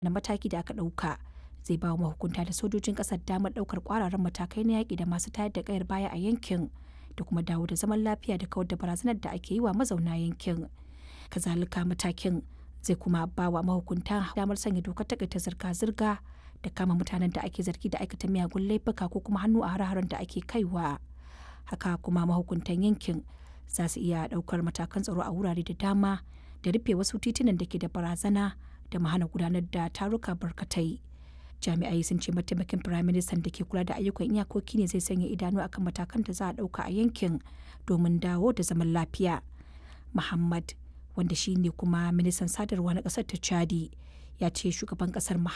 na mataki da aka ɗauka zai ba wa mahukunta da sojojin ƙasar damar ɗaukar ƙwararren matakai na yaƙi da masu tayar da ƙayar baya a yankin da kuma dawo da zaman lafiya da kawar da barazanar da ake yi wa mazauna yankin kazalika matakin zai kuma ba wa mahukunta damar sanya dokar takaita zirga-zirga da kama mutanen da ake zargi da aikata miyagun laifuka ko kuma hannu a hare-haren da ake kaiwa haka kuma mahukuntan yankin za su iya ɗaukar matakan tsaro a wurare da dama da rufe wasu titunan da ke da barazana da mahana gudanar da taruka barkatai jami'ai sun ce mataimakin firaministan da ke kula da ayyukan iyakoki ne zai sanya idanu akan matakan da za a ɗauka a yankin domin dawo da zaman lafiya muhammad wanda shi ne kuma ministan sadarwa na ƙasar ta chadi ya ce shugaban ƙasar